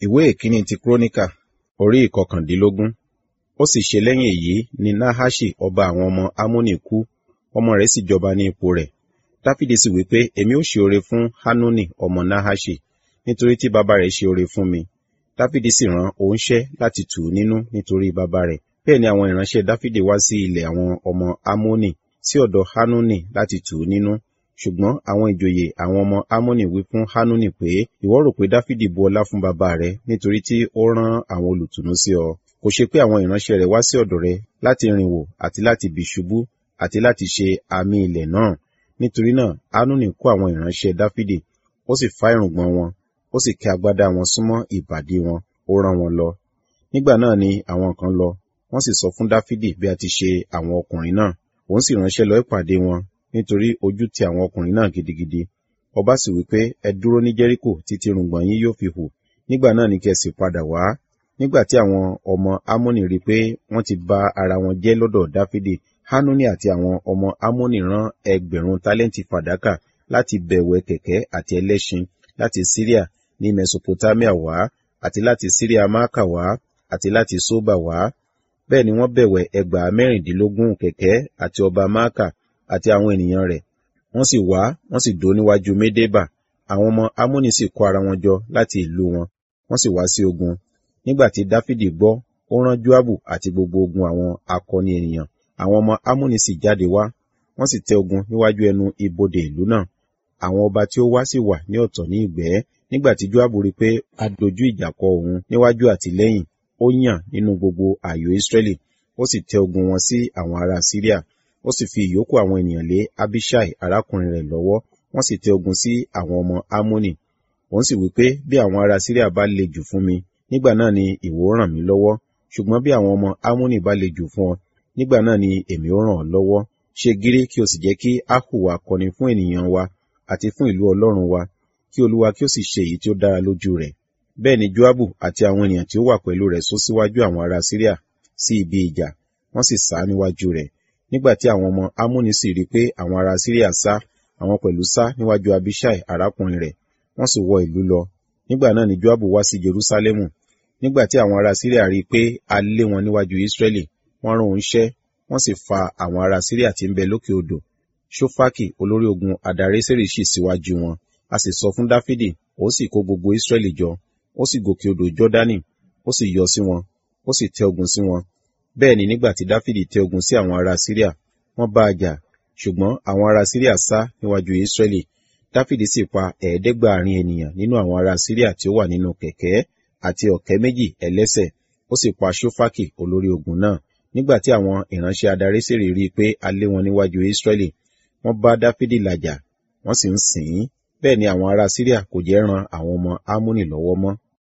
ìwé ìkíní ti kúrónìkà orí ìkọkàndínlógún ó sì ṣe lẹ́yìn èyí ni nahaṣi ọba àwọn ọmọ amónì kú ọmọ rẹ̀ sì jọba ní ipò rẹ̀ dáfídì sì wí pé èmi ó ṣe oore fún hanuni ọmọ nahaṣi nítorí tí bàbá rẹ̀ ṣe oore fún mi dáfídì sì rán oníṣẹ́ láti tù ú nínú nítorí bàbá rẹ̀ bẹ́ẹ̀ ni àwọn ìránṣẹ́ dáfídì wá sí ilẹ̀ àwọn ọmọ amónì sí ọ̀dọ̀ hanuni láti tù ú nínú ṣùgbọ́n àwọn ìjòyè àwọn ọmọ amónì wí fún hanuni pé ìwọ rò pé dáfídì bu ọlá fún bàbá rẹ̀ nítorí tí ó rán àwọn olùtùnú sí ọ kò ṣe pé àwọn ìránṣẹ́ rẹ̀ wá sí ọ̀dọ̀ rẹ̀ láti rìn wò àti láti bì ṣubú àti láti ṣe àmì ilẹ̀ náà nítorí náà hanuni kó àwọn ìránṣẹ́ dáfídì ó sì fá irùngbọ̀n wọn ó sì kẹ́ agbádá wọn súnmọ́ ìbàdí wọn ó rán wọn lọ nígbà náà ni àwọn kan lọ wọ́n sì sọ fún dáfídì bí a ti ṣe àwọn ọkùnrin náà òun sì ránṣẹ́ lọ ìpàdé wọn nítorí ojú ti àwọn ọkùnrin náà gidigidi ọba sì wí pé ẹ dúró ní jẹ́ríkò títí irùngbọ̀n yín yóò fi hù nígbà náà ni kí ẹ sì padà wá nígbà tí àwọn ọmọ amóni rí pé wọ́n ti ba ara wọn jẹ́ lọ́dọ̀ dáfídì hanuni àti àwọn ọmọ amóni rán ẹgbẹ̀rún tálẹ́ǹtì fàdákà láti bẹ̀wẹ̀ kẹ̀kẹ́ àti ẹlẹ́ṣin láti syria ní mesopotamia wá àti láti syria máàkà wá àti láti sóbà wá bẹ́ẹ̀ ni wọ́n bẹ̀wẹ̀ ẹgbàá mẹ́rìndínlógún kẹ̀kẹ́ àti ọba máàkà àti àwọn ènìyàn rẹ̀ wọ́n sì wá wọ́n sì dó níwájú médébà àwọn ọmọ amóni sì kó ara wọn jọ láti ìlú wọn wọ́n sì wá sí ogun nígbà tí dáfídì gbọ́ ó rán joabu àti gbogbo ogun àwọn akọni ènìyàn àwọn ọmọ amóni sì jáde wá wọ́n sì tẹ ogun níwájú ẹnu ibodè ìlú náà àwọn ọba tí ó wá sì wà ní ọ̀tọ̀ ní ìgbẹ́ nígbà tí joabu rí pé a dojú ìjà kọ òun níwájú àti lẹ́yìn ó yàn nínú gbogbo ààyò israẹli ó sì tẹ ogun wọn sí àwọn ará syria ó sì fi ìyókù àwọn ènìyàn lé abishai arákùnrin rẹ̀ lọ́wọ́ wọ́n sì tẹ ogun sí àwọn ọmọ amóni òun sì wí pé bí àwọn ará syria bá le jù fún mi nígbà náà ni ìwọ ràn mí lọ́wọ́ ṣùgbọ́n bí àwọn ọmọ amóni bá le jù fún ọ nígbà náà ni èmi ó ràn ọ́ lọ́wọ́ ṣe gírí kí o sì jẹ́ kí a hùwà kọni fún ènìyàn wa àti fún ìlú ọlọ́run wa kí olúwa kí ó sì ṣe èyí tí ó dára lójú rẹ̀ bẹ́ẹ̀ ni joabu àti àwọn ènìyàn tí ó wà pẹ̀lú rẹ̀ sún síwájú àwọn ará syria sí ibi ìjà wọ́n sì sá níwájú rẹ̀ nígbà tí àwọn ọmọ amóni sì rí pé àwọn ará syria sá àwọn pẹ̀lú sá níwájú abishai arákùnrin rẹ̀ wọ́n sì wọ ìlú lọ nígbà náà ni joabu wá sí jerusalemu nígbà tí àwọn ará syria rí i pé a lé wọn níwájú israẹli wọ́n rán oníṣẹ́ wọ́n sì fa àwọn ará syria tí ń bẹ lókè odò ṣófákì olórí ogun adareseri sì síwájú wọn a sì sọ fún dáfídì ó sì kó gbogbo israẹli jọ ó sì gòkè odò jọdani ó sì yọ sí wọn ó sì tẹ ogun sí wọn bẹ́ẹ̀ ni nígbà tí dáfídì tẹ ogun sí àwọn ará syria wọ́n bá a jà ṣùgbọ́n àwọn ará syria sá níwájú israẹli dáfídì sì pa ẹ̀ẹ́dẹ́gbàárin ènìyàn nínú àwọn ará syria tí ó wà nínú kẹ̀kẹ́ àti ọ̀kẹ́ méjì ẹlẹ́sẹ̀ ó sì pa ṣófákì olórí ogun náà nígbà tí àwọn ìránṣẹ́ adarísèrè rí i pé a lé wọn níwájú israẹli wọ́n bá dáfídì làjà wọ́n sì ń sìn ín bẹ́ẹ̀ ni àwọn ará syria kò jẹ́ ran àwọn ọmọ amóni lọ́wọ́ mọ́